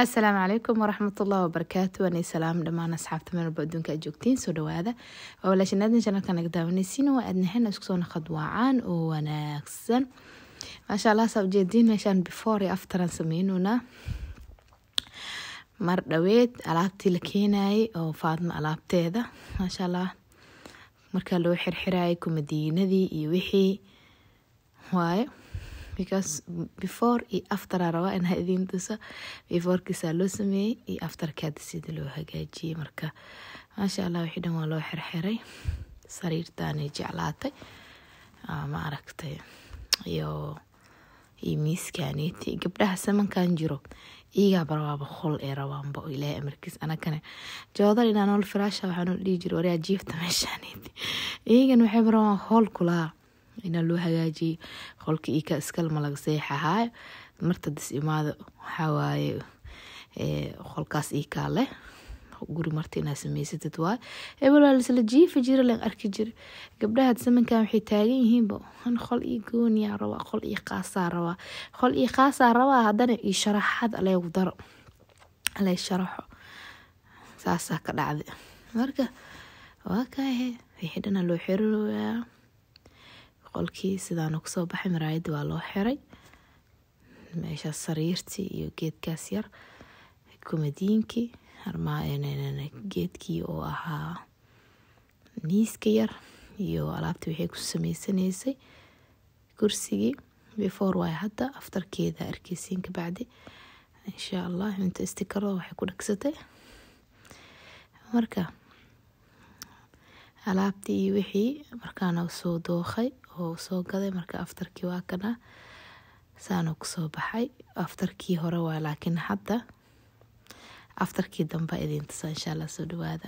asalaamu calaykum waraxmatullahi wabarakaatu waanay salaam dhammaan asxaabta meel walba adduunka aad joogtiin soo dhawaada waa walaashanaadin janalka naga daawanaysiin waa aadnahen isku soo naqad waacaan oo wanaagsan maasha allah saa ujeediin meeshaan before iyo afteran sameynuna mar dhaweed alaabtii la keenayay oo faadma alaabteeda maasha allah markaa loo xirxirayay kumadiinadii iyo wixii waaye because before iyo after aa rabaa inaa idiin tuso beforekiisaa loo sameeyey iyo afterkaada sida loo hagaajiyey marka maasha allah wixii dhan waa loo xirxiray sariirtaanay jeclaatay ma aragtay iyo iyo miiskaaniti gabdhaha samankan jiro iyagaa rabaaba qol ee rabaanba ilaahay amarkiis anagane joodar inaa nool firaasha waxaa dhihi jira waryaa jiifta meeshaaniti iyagan waxay rabaan hool kulaa inaa loo hagaajiyay qolka ika iskalma laga seexahaayo martadis imaado waxawaaye qolkaas ikaa leh guri marta inaa sameysatid waay hebel waa lisla jiifi jira len arki jira gabdhaha samankan waxay taagan yihiinba an qol io gooniyaa rabaa qol io qaasaa rabaa qol io qaasaa rabaa haddana io sharaxad aleegu daro alay sharaxo saasaa ka dhacda marka waa kaahe wixii dhana loo xiriroyaa qolkii sidaana kusoo baxay maraayadda waa loo xiray meeshaas sariirtii iyo geedkaas yar kumadiinkii geedkii oo ahaa miiska yar iyo alaabta waxay ku sameysanaysay kursigii before waay hadda aftarkeeda arkeysiin kabacdi insha allah inta istikaro waxay ku dhagsatay marka alaabtii iyo wixii markaana soo dookay oo soo gaday marka aftarkii waa kana saana kusoo baxay aftarkii hore waa laakiin hadda aftarkii damba idiin tusa insha allah soo dhawaada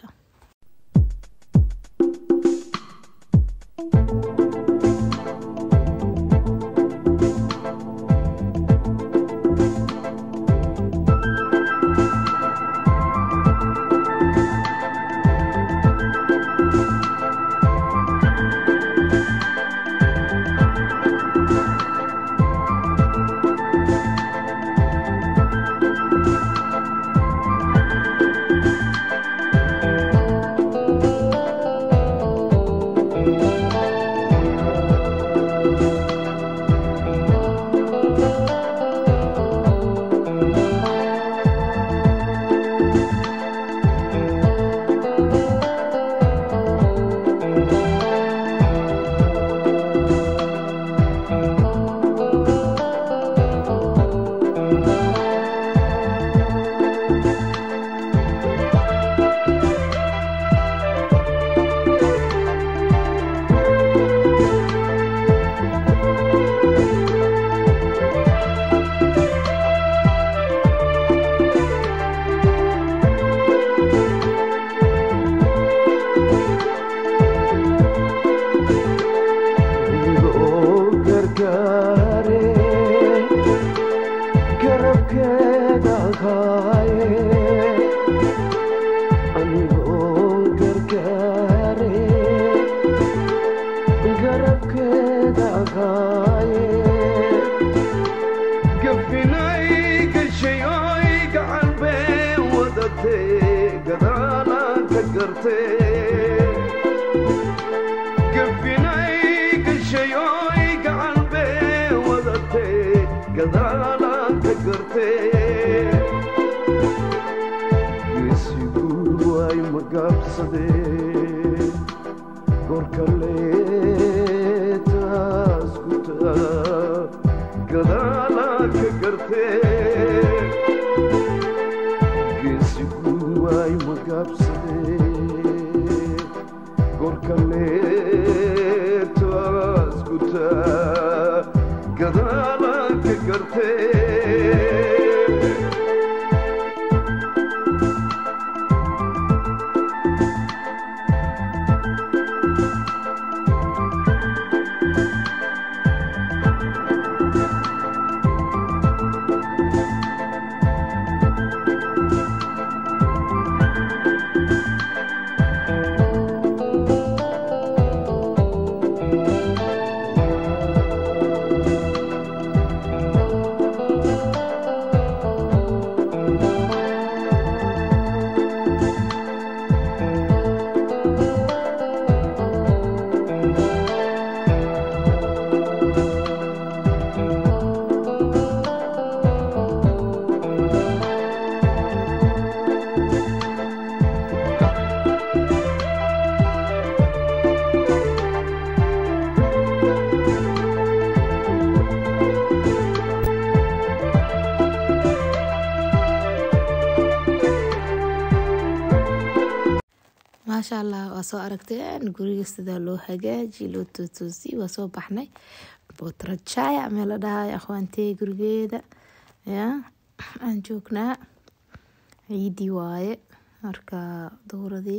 maasha allah waa soo aragteen guriga sidaa loo hagaaji loo tootoosiy waa soo baxnay botrajaya meel la dhahayo akhwaantey gurigeeda ya aan joognaa ciidii waaye marka dowradii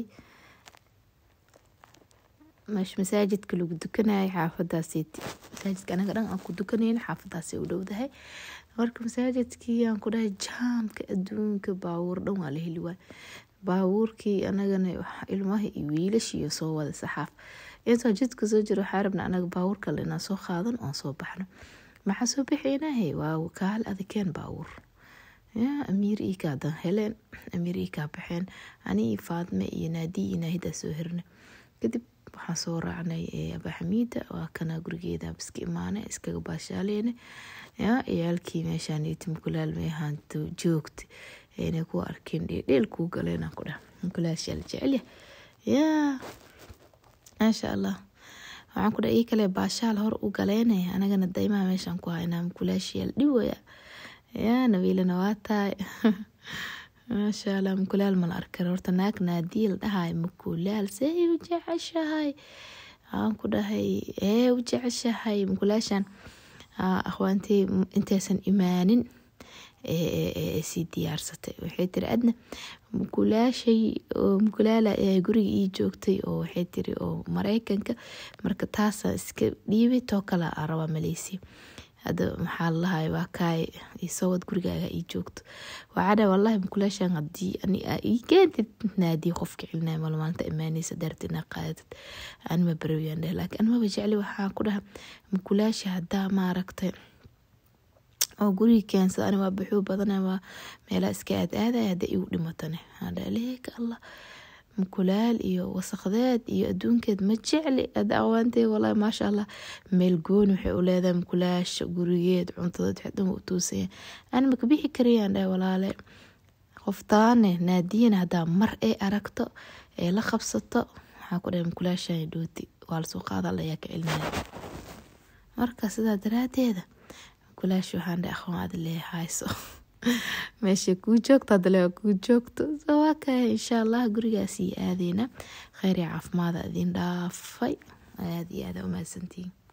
meesha masaajidka lagu dukanayay xaafadaasiti masaajidka anaga dhan aan ku dukanayna xaafadaasay u dhowdahay marka masaajidkii aan ku dhahay jaamka adduunka baabuur dhan waa la heli waay baabuurkii anagana ilmaha iyo wiilashiiyo soo wada saxaaf intoo jidka soo jiro waxaa rabna anaga baabuur kale inaan soo qaadan oon soo baxno maxaa soo bixinahe waa kaal adakeen baabuur ya amiir iika hadan heleen amiir iikaa baxeen ani iyo faadme iyo naadiy iyo naahidaa soo hirna kadib waxaan soo raacnay abaxamiida waa kana gurigeeda iska imaane iskaga baashaaleyne ya ciyaalkii meeshaan timkulaal meehaanto joogta inay ku arkeen dheedheel kuu galeen ku dhah mukulaashaal jecelya yaa maasha allah waxaan ku dhaha ii kale baashaal hor u galeynaya anagana daymaha meeshaan ku haynaa mukulaashayaal dhiwaya yaa nabiilana waa tahay maasha allah mukulaal mala arkan horta naag naadiya la dhahayo mukulaal see u jeceshahay waxaan ku dhahay ee u jeceshahay mukulaashan akhwaantey intaysan imaanin sii diyaarsatay waxay tiri adna mukulaashay oo mukulaala guriga ii joogtay oo waxay tiri oo mareykanka marka taasa iska dhiibay too kale aa rabaa maleysiya hadda maxaa lalahay waa kaay isowad gurigaaga ii joogto waxaadha wallahi mukulaashan hadii ani aa ii keentid naadii qofka celinaya mal maalinta imaaneysa daarti inaa qaadatid anima barawiyaan dheh laakiin animaba jecli waxaa ku dhaha mukulaasha haddaa maaragtay oo guriga keensada ani waa buxuu badana waa meelaa iska aad aadaya hadda igu dhimatane hadhaleeka allah mukulaal iyo wasaqdeed iyo adduunkeed ma jecli ada awaantee walahi maasha allah meel gooni waxay u leedahay mukulaasha gurigeed cuntadeed waxay dhan u tuusaya ani maka bixi karayaan dhahay walaale qoftaane naadiyana haddaa mar ay aragto ee la qabsato waxaa ku dhahay mukulaashan dhooti waa lasoo qaada layaa ka celinaya marka sidaa daraadeeda kulaash waxaan dhe aqoon aad leehayso meesha kuu joogto hadale kuu joogto waa kaya insha allah gurigaas iyo aadeyna kheyr iyo caafimaada idin dhaafay aada iyo aada umahadsantihiin